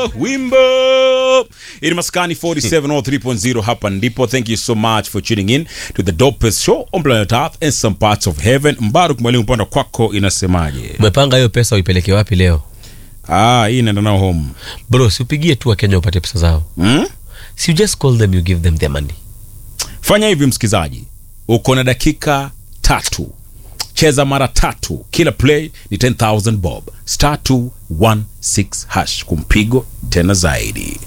wimbo ini maskani 4703.0 hapa ndipo thank you so much for tuning in to the dopest show on planet earth and some parts of heaven mbaruk mwalimu panda kwako inasemaje umepanga hiyo pesa uipeleke wapi leo ah hii inaenda nao home bro siupigie tu wakenya upate pesa zao hmm? si you just call them you give them their money fanya hivi msikizaji uko na dakika tatu cheza mara tatu kila play ni 10000 bob star 216 hash kumpigo tena zaidi